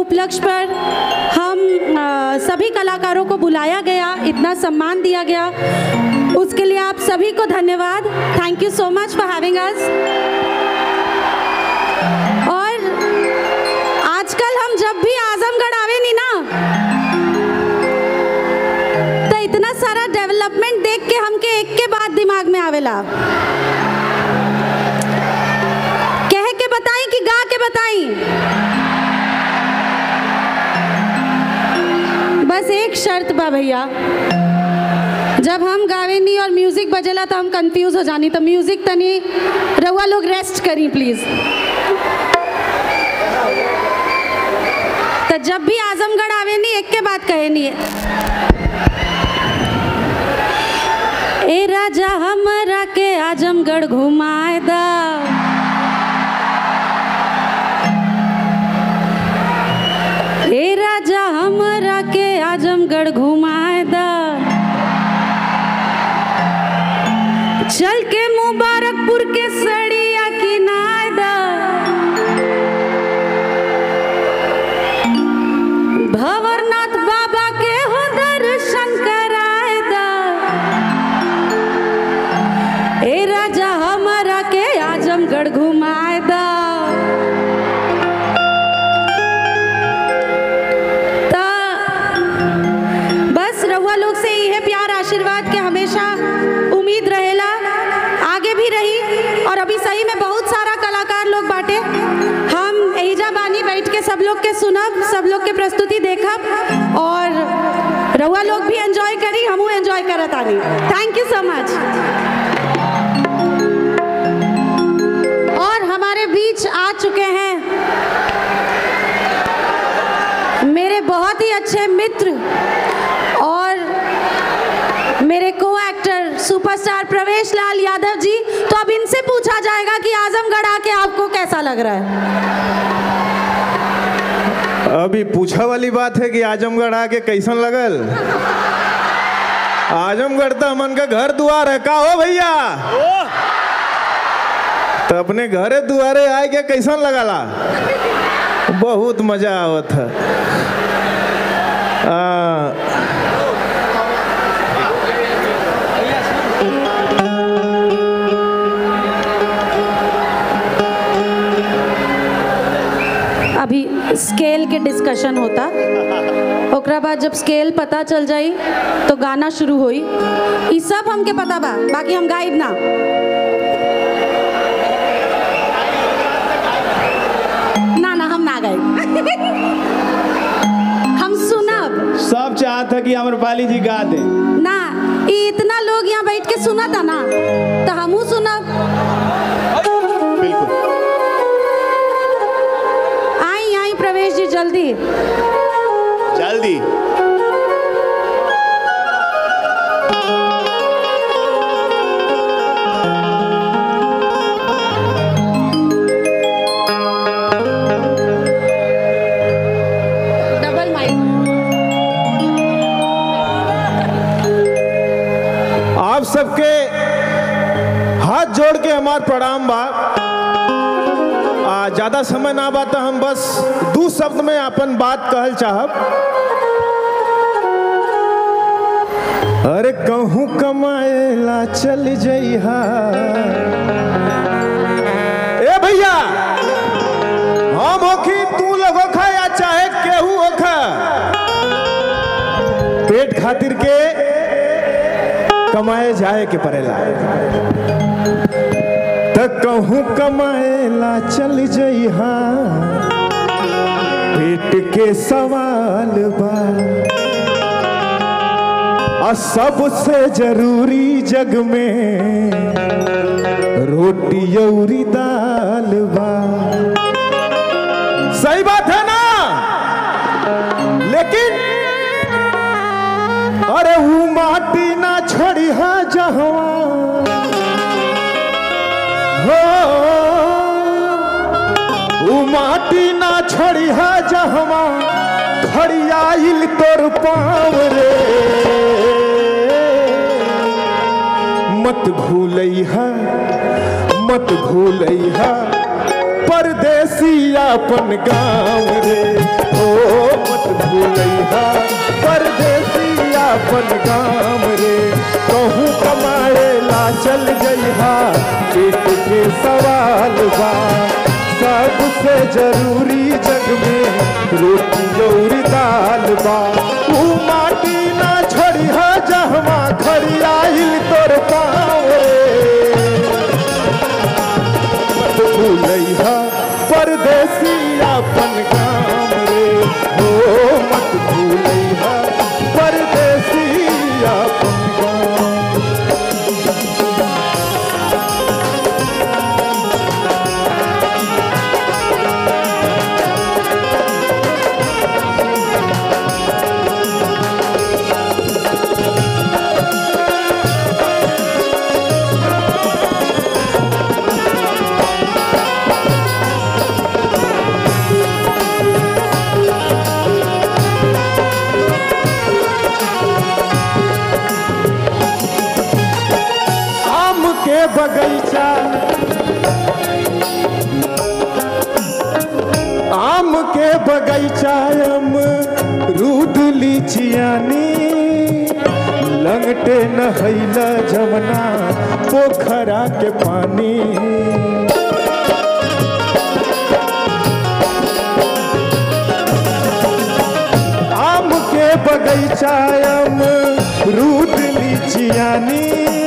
उपलक्ष्य पर हम अ, सभी कलाकारों को बुलाया गया इतना सम्मान दिया गया उसके लिए आप सभी को धन्यवाद thank you so much for having us और आजकल हम जब भी आजमगढ़ आवे नी ना तो इतना सारा डेवलपमेंट देख के हमके एक के बाद दिमाग में आवेला कह के बताई कि गा के बताई बस एक शर्त बा भैया जब हम गावे नहीं और म्यूजिक बजेला तो हम कंफ्यूज हो जानी तो म्यूजिक तनी रउआ लोग रेस्ट करी प्लीज तो जब भी आजमगढ़ आवे नहीं एक के बात कहे नहीं ए राजा हमरा के आजमगढ़ घुमाए दा ए राजा हमरा के आजमगढ़ घुमाए दा चल के मुबारकपुर के सड़िया किनाए दा भंवरनाथ बाबा के हो दर्शन कराए दा ए राजा हमारा के आजमगढ़ घुमाए दा ता बस रउआ लोग से यह प्यार आशीर्वाद के हमेशा उम्मीद रहेला आगे भी रही और अभी सही में बहुत सारा कलाकार लोग बाटे हम एहिजा बानी बैठ के सब लोग के सुनब सब लोग के प्रस्तुति देखब और रउआ लोग भी एंजॉय करी हमहू एंजॉय करत आनी थैंक यू सो मच और हमारे बीच आ चुके हैं मेरे बहुत ही अच्छे मित्र और मेरे को एक्टर सुपरस्टार प्रवेश लाल यादव जी तो अब इनसे पूछा जाएगा कि आजमगढ़ आके आपको कैसा लग रहा है अभी पूछा वाली बात है कि आजमगढ़ आके कैसन लगल आजमगढ़ तो हमन का घर दुआर है का हो भैया तो अपने घरे दुआरे आए के कैसन लगला बहुत मजा आवत है आ, अभी स्केल के डिस्कशन होता ओकरा बाद जब स्केल पता चल जाई तो गाना शुरू होई ई सब हमके पता बा बाकी हम गाइब ना ना ना हम ना गाइब हम सुनब सब चाहत है कि अमरपाली जी गा दे ना ई इतना लोग यहाँ बैठ के सुना था ना तो हमहू सुनब बिल्कुल आई आई प्रवेश जी जल्दी जल्दी डबल माइक आप सबके हाथ जोड़ के हमार प्रणाम बा आ, ज्यादा समय ना बा तो हम बस दू शब्द में अपन बात कहल चाहब अरे कहूँ कमाएला चल जइहा ए भैया हम होखी तू लोग होखा या चाहे केहू होखा पेट खातिर के कमाए जाए के पड़ेला त कहूँ कमाएला चल जइहा पेट के सवाल बा आ सबसे जरूरी जग में रोटी औरी दाल बा सही बात है ना लेकिन अरे वो माटी ना छोड़ी है जहवा हो वो माटी ना छोड़ी है जहवा खड़ियाइल तोर पाँव रे मत भूलैहा मत भूलैहा परदेसी अपन गाँव रे ओ जरूरी जग में रोटी और दाल बा ऊ माटी ना छोड़ी हा जहवा खड़ी आइल तोर पाँव रे मत भूलैहा परदेसी अपन काम रे हो मत भूलैहा परदेसी अपन काम आम के बगीचा आम के बगीचा अम रूद लीचियानी लंगटे नहैला जमना पोखरा के पानी आम के बगीचा अम रूद लीचियानी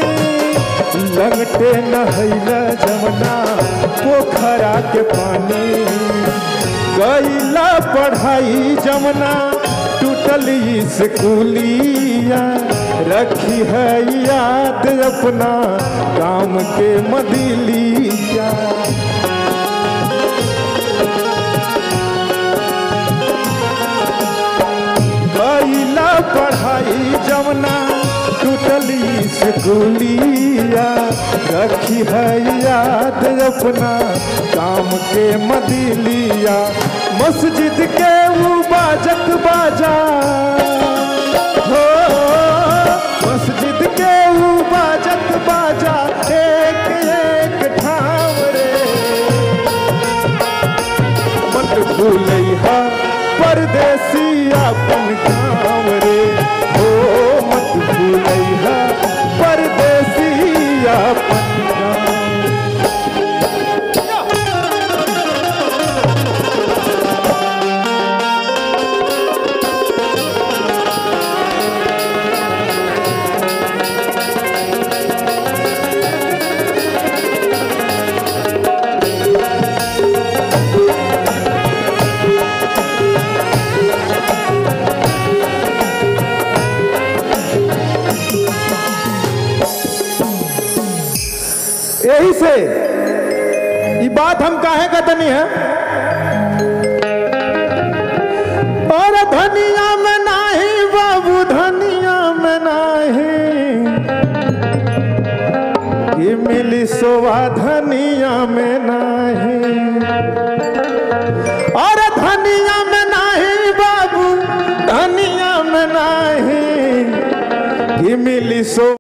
लंगटे नहैला जमना पोखरा के पानी गैला पढ़ाई जमना टूटल स्कूलिया रखी है याद अपना काम के मदिलिया गैला पढ़ाई जमना टूटली स्कूलिया रखी है याद अपना काम के मदिलिया मस्जिद के वो बाजत बाजा हो मस्जिद के वो बाजत बाजा एक एक ठाम रे मत भूलैहा परदेसी अपन काम रे हो मत भूलैहा परदेसी अपन काम यही से ये बात हम काहे कहतनी है और धनिया में नाही बाबू धनिया में नाही ये मिली सोवा धनिया में नाही और धनिया में नाही बाबू धनिया में नाही ये मिली सो